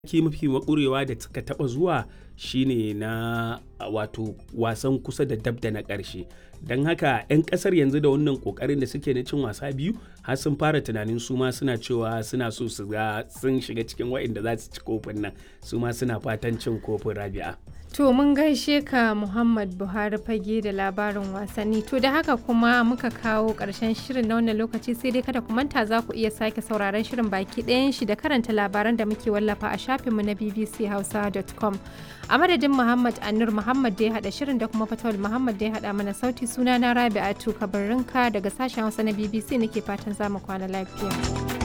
mataki mafi makurewa da suka taba zuwa shine na wato wasan kusa da dab da na ƙarshe don haka 'yan ƙasar yanzu da wannan ƙoƙarin da suke na cin wasa biyu har sun fara tunanin su ma suna cewa suna so su ga sun shiga cikin waɗanda za su ci kofin nan su ma suna fatan cin kofin rabi'a To mun gaishe ka Muhammad Buhari fage da labarin wasanni. To da haka kuma muka kawo ƙarshen shirin na wannan lokaci sai dai kada ku manta za ku iya sake sauraron shirin baki ɗayan shi da karanta labaran da muke wallafa a shafinmu na bbchausa.com. A madadin Muhammad Anur Muhammad da ya haɗa shirin da kuma Fatawul Muhammad da ya haɗa mana sauti suna na Rabi'atu Kabarinka daga sashen Hausa na BBC nake fatan za mu kwana lafiya.